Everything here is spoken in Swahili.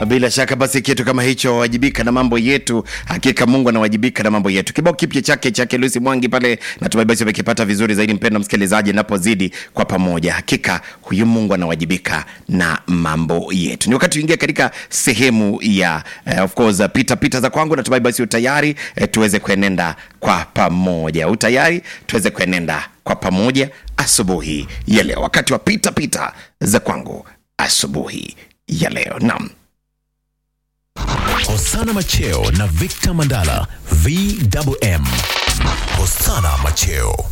Bila shaka basi kitu kama hicho wajibika na mambo yetu. Hakika Mungu anawajibika na mambo yetu. Kibao kipya chake chake Lucy Mwangi pale, natumai basi umekipata vizuri zaidi, mpendwa msikilizaji, napozidi kwa pamoja. Hakika huyu Mungu anawajibika na mambo yetu. Ni wakati uingia katika sehemu ya eh, of course pita pita za kwangu. Natumai basi utayari eh, tuweze kuenenda kwa pamoja. Utayari tuweze kuenenda kwa pamoja asubuhi ya leo, wakati wa pita pita za kwangu asubuhi ya leo. Naam. Hosana Macheo na Victor Mandala VMM. Hosana Macheo